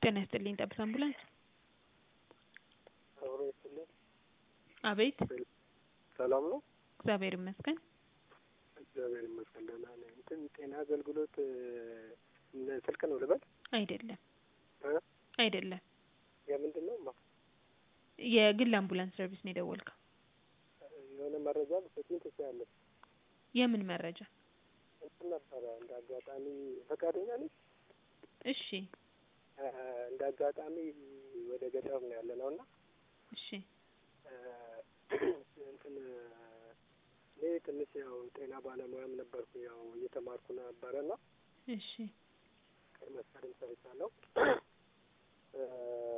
ጤና ይስጥልኝ ጠብታ አምቡላንስ አብሮ ይስጥልኝ። አቤት ሰላም ነው? እግዚአብሔር ይመስገን እግዚአብሔር ይመስገን ደህና ነኝ። እንትን ጤና አገልግሎት እነ ስልክ ነው ልበል? አይደለም እ አይደለም የምንድን ነው? ማ የግል አምቡላንስ ሰርቪስ ነው የደወልከው የሆነ መረጃ ብትሰጪኝ ትችያለሽ? የምን መረጃ እንትን ነበረ እንደ አጋጣሚ ፈቃደኛ ነሽ? እሺ እ እንደ አጋጣሚ ወደ ገጠር ነው ያለ ነው እና እሺ እንትን እኔ ትንሽ ያው ጤና ባለሙያም ነበርኩ ያው እየተማርኩ ነበረ እና እሺ ቀይ መስቀልም ሰርቻለሁ። እ